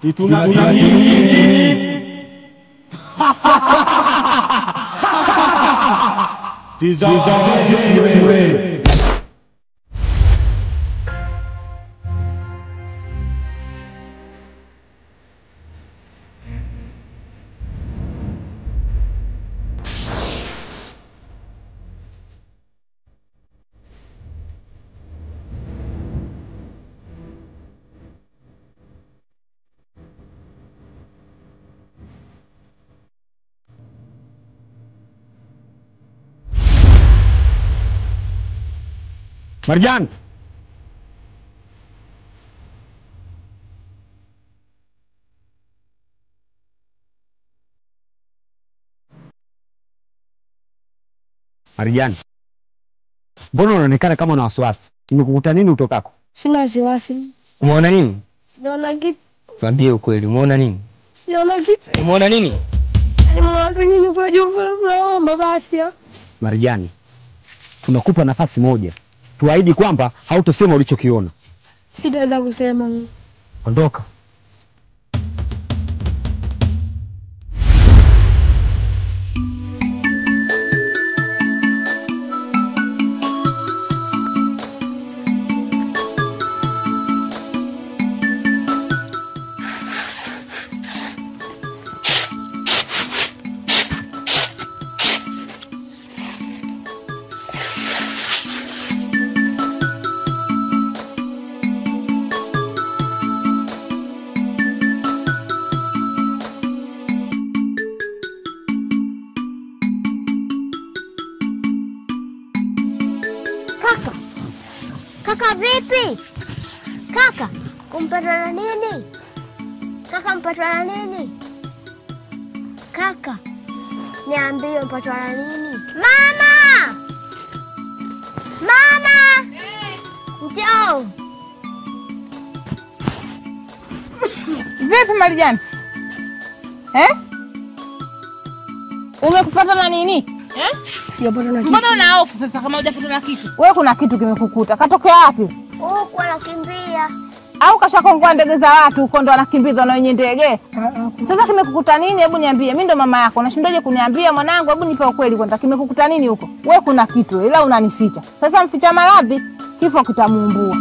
Marjan, Marjan, mbona unaonekana kama una wasiwasi? Imekukuta nini utokako? Sina wasiwasi. Umeona nini? Sijaona kitu. Tuambie ukweli, umeona nini? Sijaona kitu. Umeona nini? Nimeona tu nyinyi kwa juu mnaomba basi. ah. Marjani, tunakupa nafasi moja, tuahidi kwamba hautosema ulichokiona. Sitaweza kusema. Ondoka. Kaka, kaka vipi? Kaka, kumpatwa na nini? Kaka, mpatwa na nini? Kaka, niambie mpatwa na nini? Mama! Mama! Njoo! Vipi Marijani? Eh? Umekupata na nini? Eh? Sijapata na kitu. Mbona una hofu sasa kama hujapata na kitu? Wewe kuna kitu kimekukuta. Katokea wapi? Huku anakimbia. Au kashakongua ndege za watu huko ndo anakimbizwa na wenye ndege? Sasa kimekukuta nini? Hebu niambie. Mimi ndo mama yako. Unashindaje kuniambia mwanangu? Hebu nipe ukweli kwanza. Kimekukuta nini huko? Wewe kuna kitu ila unanificha. Sasa mficha maradhi, kifo kitamuumbua.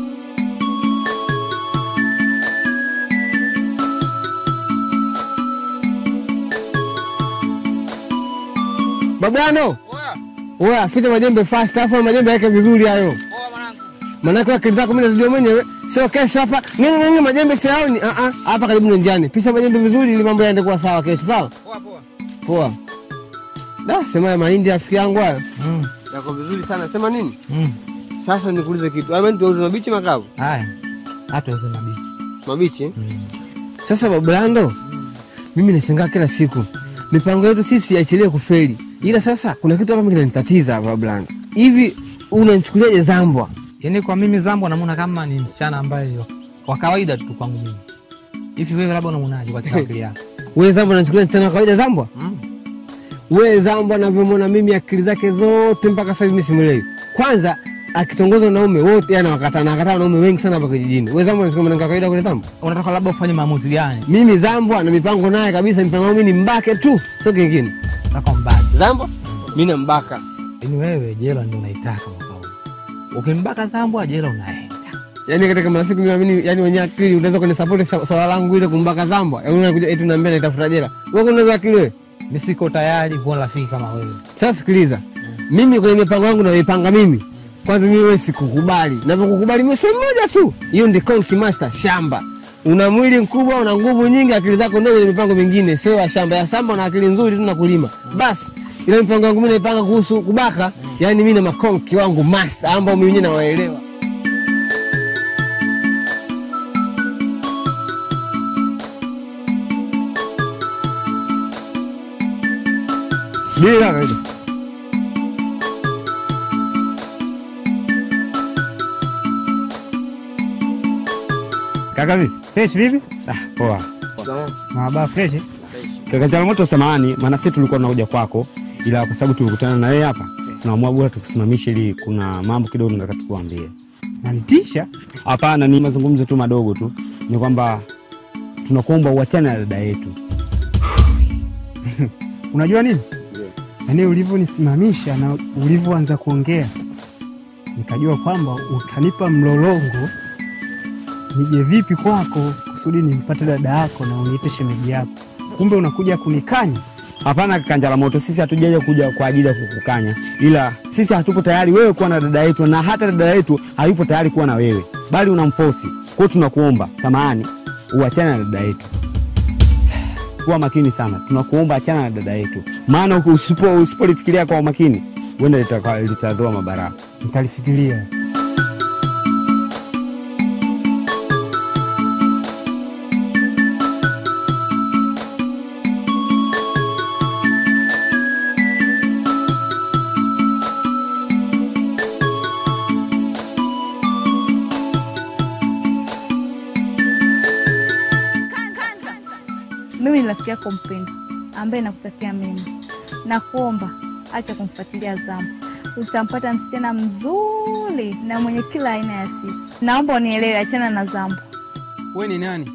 Babano. Oya, fita majembe fast, afu majembe yake vizuri hayo. Manake akili zako mimi nazijua mwenyewe. Sio kesho hapa. Nini nini majembe siyaoni? Ah ah, hapa karibu na njiani. Pisha majembe vizuri ili mambo yaende kuwa sawa kesho, sawa? Poa poa. Poa. Da, sema ya mahindi rafiki yangu haya. Mm. Yako vizuri sana. Sema nini? Mm. Sasa nikuulize kitu. Ama tuuze mabichi makavu? Haya, hata uze mabichi. Mabichi? eh? Sasa Bablando, mimi nashangaa kila siku mipango yetu sisi haichelewi kufeli, ila sasa kuna kitu hapa kinanitatiza hapa Bablando. Hivi unanichukuliaje Zambwa? Yaani kwa mimi Zambo namuona kama ni msichana ambaye wa kawaida tu kwangu mimi. Hivi wewe labda unamuonaje kwa akili yako? Wewe Zambwa unachukulia msichana wa kawaida Zambwa? Mm. Wewe Zambwa anavyomwona mimi akili zake zote mpaka sasa hivi mimi simwelewi. Kwanza akitongoza wanaume wote yana wakata na wakata wanaume wengi sana hapa kijijini. Wewe Zambwa unachukulia mwanamke wa kawaida kule Zambwa? Unataka labda ufanye maamuzi gani? Mimi Zambwa na mipango naye kabisa, mipango yangu mimi ni mbake tu, sio kingine. Unataka mbaki. Zambwa mimi nambaka. Yaani wewe jela ndio unaitaka mwaka huu. Ukimbaka Zambo jela unaenda. Yaani katika marafiki mimi naamini yani wenye akili unaweza kwenye support sa- swala langu ile kumbaka Zambwa. Yaani unakuja eti unaambia naitafuta jela. Wewe unaweza akili wewe. Mimi siko tayari kuwa rafiki kama wewe. Sasa sikiliza. Mimi kwenye mipango yangu naipanga mimi. Kwanza mimi wewe sikukubali. Navokukubali mimi sehemu moja tu. Hiyo ndio Conky Master shamba. Una mwili mkubwa, una nguvu nyingi, akili zako ndio kwenye mipango mingine, sio ya shamba. Ya shamba una akili nzuri tu na kulima. Basi ile mipango yangu mimi naipanga kuhusu kubaka, yaani mimi na makonki wangu master ambao mimi mwenyewe nawaelewa. Subiri kaka hizo. Kaka vipi? Fresh vipi? Ah, poa. Maba fresh. Kaka changamoto samahani, maana sisi tulikuwa tunakuja kwako ila kwa sababu tulikutana na wewe hapa tunaamua bora tukusimamishe ili kuna mambo kidogo nataka tukuambie. Nanitisha? Hapana, ni mazungumzo tu madogo tu. Ni kwamba tunakuomba uachane na dada yetu. Unajua nini? Yaani ulivyonisimamisha na ulivyoanza kuongea nikajua kwamba utanipa mlolongo nije vipi kwako kusudi nimpate dada yako na uniite shemeji yako. Kumbe unakuja kunikanya. Hapana kaka moto, sisi hatujaja kuja kwa ajili ya kukukanya, ila sisi hatupo tayari wewe kuwa na dada yetu, na hata dada yetu hayupo tayari kuwa na wewe, bali unamfosi. Kwa hiyo tunakuomba samahani, uachane na dada yetu. Kuwa makini sana, tunakuomba achana na dada yetu, maana usipo usipolifikiria kwa umakini, huenda litaka- litadhoa mabaraka. Nitalifikiria. Mimi ni rafiki yako mpendwa ambaye nakutakia mema. Nakuomba acha kumfuatilia Zambo, utampata msichana mzuri na mwenye kila aina ya sifa. Naomba unielewe, achana na Zambo. We ni nani?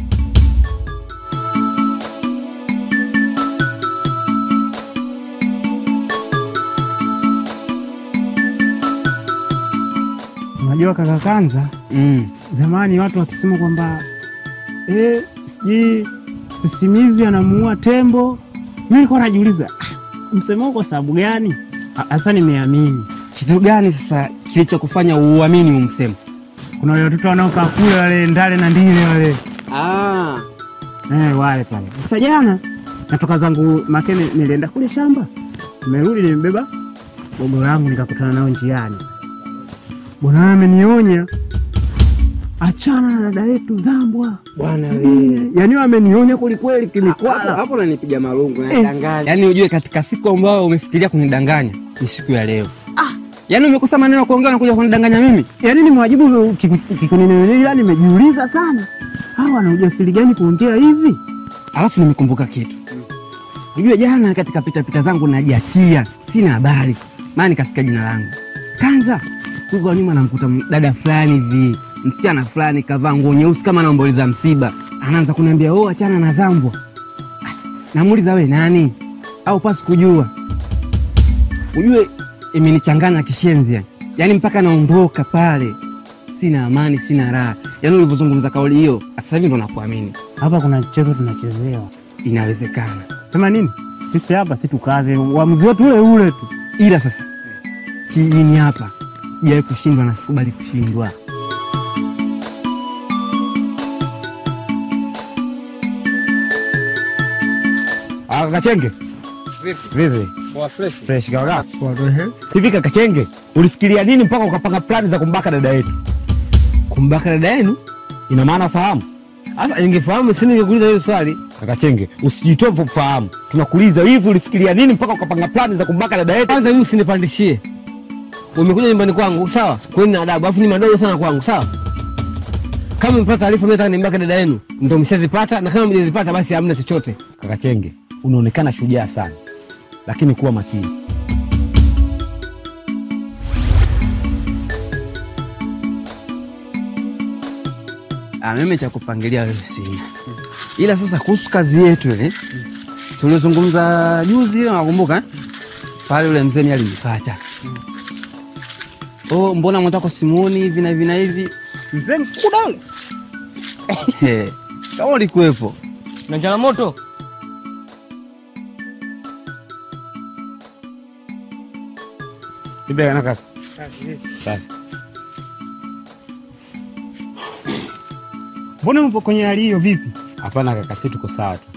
Unajua kaka Kanza, Mm. zamani watu wakisema kwamba eh, sijui sisimizi anamuua tembo, mimi nilikuwa najiuliza ah, msemo huu kwa sababu gani? Ah, Sasa nimeamini. Kitu gani sasa kilichokufanya uamini huu msemo? Kuna wale watoto wanaokaa kule wale ndale na ndile wale Ah. eh, wale pale. Sasa jana natoka zangu Makene, nilienda kule shamba, nimerudi nimebeba gogo langu, nikakutana nao njiani. Bwana wewe amenionya, achana na dada yetu Zambwa. Bwana Yaani wamenionya kwelikweli, kimikwala hapo unanipiga marungu Eh. Yaani ujue katika siku ambayo umefikiria kunidanganya ni siku ya leo. Ah. Yaani umekosa maneno ya kuongea unakuja kunidanganya mimi? yaani nimwajibu kikunini, ila nimejiuliza sana, hawa wana ujasiri gani kuongea hivi? Alafu nimekumbuka kitu. Ujue jana katika pita pita zangu najiachia, sina habari. Maana nikasikia jina langu. Kanza. Huko kwa nyuma namkuta m- dada fulani hivi, msichana fulani kavaa nguo nyeusi kama anaomboleza msiba. Anaanza kuniambia, "Oh, achana na Zambwa." Ah, Namuuliza we nani? Au pasi kujua. Ujue imenichanganya kishenzi yani. Yaani mpaka naondoka pale. Sina amani, sina raha. Yaani ulivyozungumza kauli hiyo, sasa hivi ndo nakuamini. Hapa kuna mchezo tunachezewa. Inawezekana. Sema nini? Sisi hapa si tukaze, uamuzi wetu ule ule tu. ila sasa kijijini hapa sijawahi kushindwa na sikubali kushindwa. Ah, kaka Chenge. Vipi? Poa fresh. Fresh kaka. Hivi kaka Chenge, ulifikiria nini mpaka ukapanga plani za kumbaka dada yetu? Kumbaka dada yenu? Ina maana fahamu? Sasa ningefahamu si ningekuuliza hiyo swali. Kaka Chenge, usijitoe kufahamu. Tunakuuliza hivi ulifikiria nini mpaka ukapanga plani za kumbaka dada yetu? Kwanza mimi usinipandishie. Umekuja nyumbani kwangu, sawa? Kweni na adabu, alafu ni madogo sana kwangu, sawa? Kama mpata taarifa mimi nataka nimbake dada yenu, ndio mshazipata na kama mjazipata basi hamna chochote. Kaka Chenge, unaonekana shujaa sana, lakini kuwa makini. Ah, mimi cha kupangilia wewe sina. Ila sasa kuhusu kazi yetu ile tuliozungumza juzi ile nakumbuka eh? Pale yule mzee mimi alinipata. Oh, mbona mwenzako simuoni hivi na hivi na hivi? Mzee mkuda ule. Eh, Kama ulikuwepo. Na changamoto Vipi kana kaka? Safi. Mbona mpo kwenye hali hiyo vipi? Hapana kaka, sisi tuko sawa tu.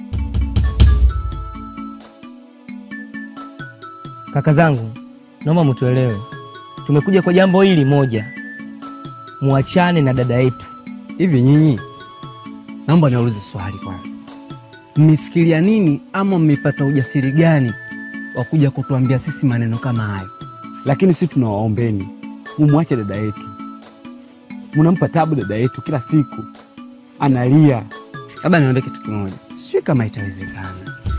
Kaka zangu, naomba mtuelewe, tumekuja kwa jambo hili moja, muachane na dada yetu. Hivi nyinyi, naomba niulize swali kwanza, mmefikiria nini ama mmepata ujasiri gani wa kuja kutuambia sisi maneno kama hayo? Lakini sisi tunawaombeni mumwache dada yetu. Mnampa tabu dada yetu kila siku, analia. Labda niombe kitu kimoja, sijui kama itawezekana,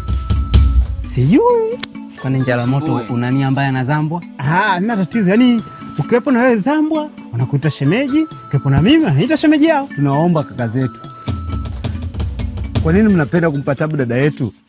sijui kwani njala moto unani ambaye anazambwa Ah, hamna tatizo. Yaani ukiwepo na wewe Zambwa wanakuita shemeji, ukiwepo na mimi anaita shemeji yao. Tunawaomba kaka zetu, Kwa nini mnapenda kumpa tabu dada yetu?